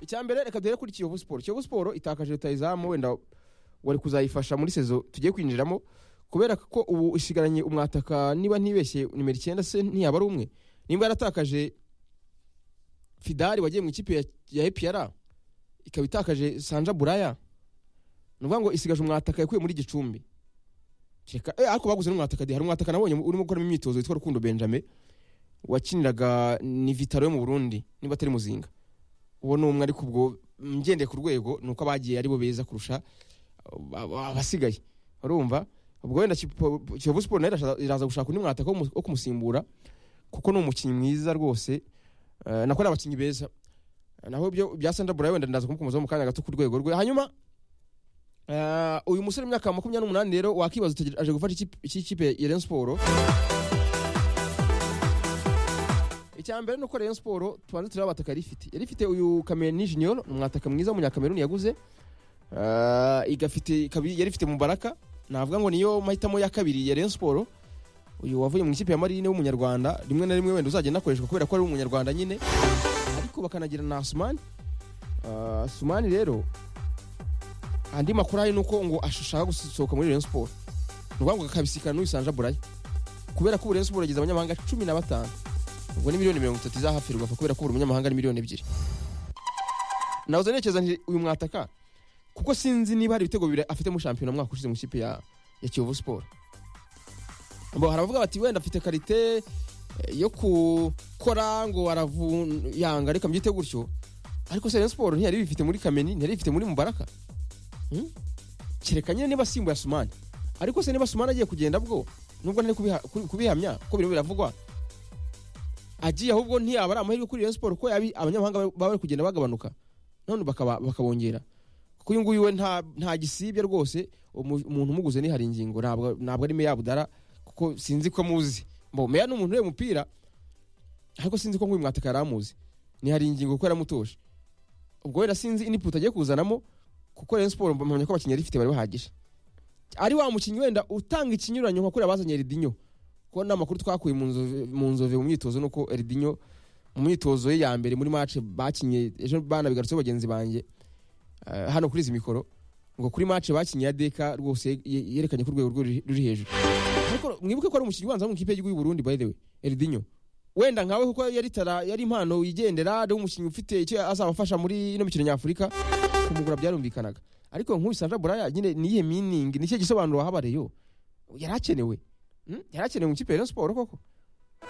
icya mbere reka duhere kuri kiyovu siporo kiyovu siporo itakaje rutayizamu wenda wari kuzayifasha muri sezo tugiye kwinjiramo kubera ko ubu isigaranye umwataka niba ntibeshye nimero icyenda se ntiyaba ari umwe nimba yaratakaje fidari wagiye mu ikipe ya- ya epiyara ikaba itakaje sanja buraya ni ukuvuga ngo isigaje umwataka yakuye muri gicumbi Kereka- eh, ariko baguze n'umwataka de hari umwataka nabonye urimo gukoramo imyitozo witwa rukundo benjamin wakiniraga ni vitaro yo mu burundi niba atari muzinga uwo ni umwe ariko ubwo mgendeye ku rwego ni uko abagiye ari bo beza kurusha aba- abasigaye urumva ubwo wenda Kipo- kiyovu siporo nayo irasha- iraza gushaka undi mwataka wo mu- wo kumusimbura kuko ni umukinnyi mwiza rwose Eh, nako ni abakinnyi beza naho ibyo bya sandra burayi wenda ndaza kumukomozaho mu kanya gato ku rwego rwe hanyuma eh, uyu musore w'imyaka makumyabiri n'umunani rero wakibaza uti aje gufasha ikipe- iki kipe ya Rayon siporo icya mbere ni uko Rayon siporo tubanza tureba abataka yari ifite yari ifite uyu kameruni junior ni umwataka mwiza w'umunyakameruni yaguze Eh, igafite ikaba yari ifite mubaraka navuga ngo niyo mahitamo ya kabiri ya Rayon siporo uyu wavuye mu ikipe ya marine w'umunyarwanda rimwe na rimwe wenda uzajya anakoreshwa kubera ko ari umunyarwanda nyine ariko bakanagira na asumani Ah, asumani rero andi makuru ahari ni uko ngo ashaka gusohoka muri Rayon siporo ni ukuvuga ngo akabisikana n'uyu sanja burayi kubera ko ubu Rayon siporo yagize abanyamahanga cumi na batanu ubwo ni miliyoni mirongo itatu izahafirwa apfa kubera ko buri munyamahanga ari miliyoni ebyiri nahoze ntekereza nti uyu mwataka kuko sinzi niba hari ibitego bibiri afite mu shampiyona umwaka ushize mu ikipe ya, ya kiyovu siporo bo hari abavuga bati wenda afite karite eh, yo gukora ngo aravuyanga reka mbyite gutyo ariko se Rayon siporo ntiyari bifite muri kameni ntiyari bifite muri mubaraka Hmm? kereka nyine niba asimbuye asumani ariko se niba asumani agiye kugenda bwo nubwo ntari kubiha- kubi- kubihamya ko biriho biravugwa agiye ahubwo ntiyaba ari amahirwe kuri Rayon siporo ko yabi abanyamahanga baba bari kugenda bagabanuka none bakaba- bakabongera kuko uyu nguyu we nta nta gisibye rwose umu- umuntu umuguze ni hari ingingo ntabwo ntabwo ari meya budara kuko sinzi ko muzi mbo meya ni umuntu ureba umupira ariko sinzi ko nk'uyu mwataka yari amuzi ni hari ingingo kuko yaramutoshe ubwo wenda sinzi input agiye kuzanamo kuko Rayon Sport mpamya ko abakinnyi yari ifite bari bahagije ari wa mukinnyi wenda utanga ikinyuranyo nka kuriya bazanye Ridinho kuko ni amakuru twakuye mu nzove- mu nzove mu myitozo nuko Ridinho mu myitozo ye ya mbere muri match bakinye ejo banabigarutseho bagenzi banjye eh, hano kuri izi mikoro ngo kuri match bakinye ya Deka rwose ye- yerekanye ko urwego rwe ruri- ruri hejuru ariko mwibuke ko ari umukinnyi ubanza wo mu ikipe y'igihugu y'u Burundi by the way Erdinho wenda nkawe kuko yari tara yari impano yigendera ari umukinnyi ufite icyo azabafasha muri ino mikino nyafurika kumugura byarumvikanaga ariko nk'uyu Sandra Buraya nyine niyihe meaning nicyo gisobanuro wahabareyo yari akenewe Hmm? yari akenewe mu ikipe ya Rayon Sport koko